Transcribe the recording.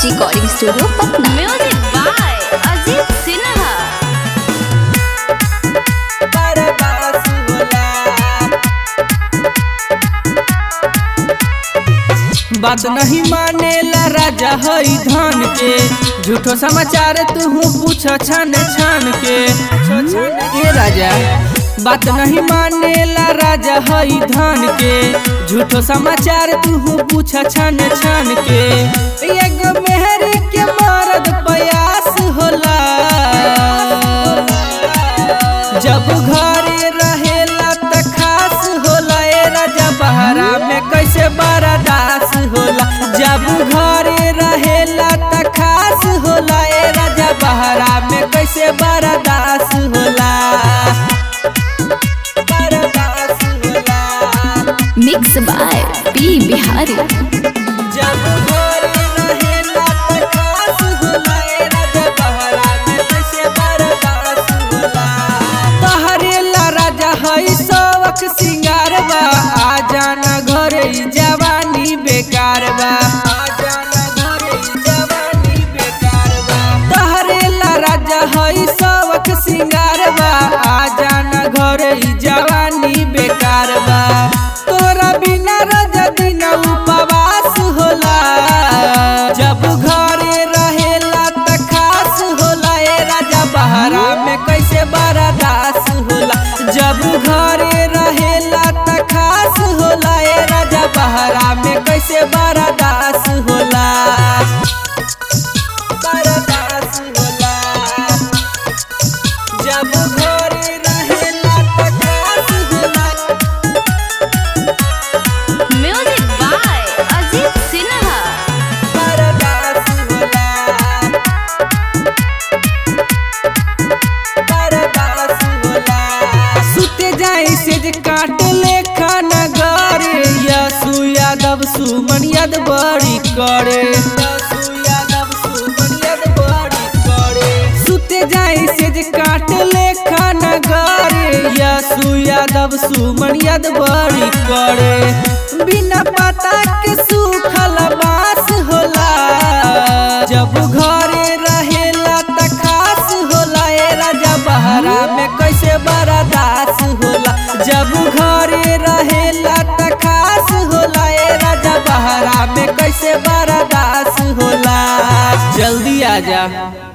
recording studio Patna music by Ajit Sinha बर्दाश्त होला बात नहीं मानेला राजा हई धन के झूठो समाचार तू पूछ छन छन के ए राजा बात नहीं मानेला राजा हई धन के झूठो समाचार तू पूछ छन छन के एगो मेहर के मरद प्रयास होला जब घरे रहेला त खास होला ए राजा बहरा में कैसे बर्दाश्त होला जब घरे रहेला त खास होला ए राजा बहरा में कैसे बर्दाश्त होला बर्दाश्त होला मिक्स बाय पी बिहारी जब घरे रहेला त खास होला ए राजा बहरा में कैसे बर्दाश्त होला तहरेला राजा हई सबक सिंगार बा आ जाना घरे ई जवानी बेकार बा आ जाना घरे ई जवानी बेकार बा तहरेला राजा हई सबक सिंगार बा आ जाना घरे ई जवानी बेकार बा तोरा बिना राजा दिन उपवास होला जब घरे रहेला त खास होला ए राजा बहरा में कैसे बर्दाश्त होला जब घरे रहेला त खास होला ए राजा बहरा में कैसे बर्दाश्त होला बर्दाश्त होला जब घरे रहेला त खास होला म्यूजिक बाय अजीत सिन्हा बर्दाश्त होला बर्दाश्त होला सुते जाई से जे काट ले खाना गारे यसु यादव सुमन याद बड़ी करे यसु यादव सुमन याद बड़ी करे सुते जाई से जे काट ले खाना गारे यसु यादव सुमन याद बड़ी करे बिना पता के सूखल बास होला जब घरे रहेला त खास होला ए राजा बहरा में कैसे बर्दाश्त होला जब घरे रहेला त खास होला ए राजा बहरा में कैसे बर्दाश्त होला जल्दी आ जा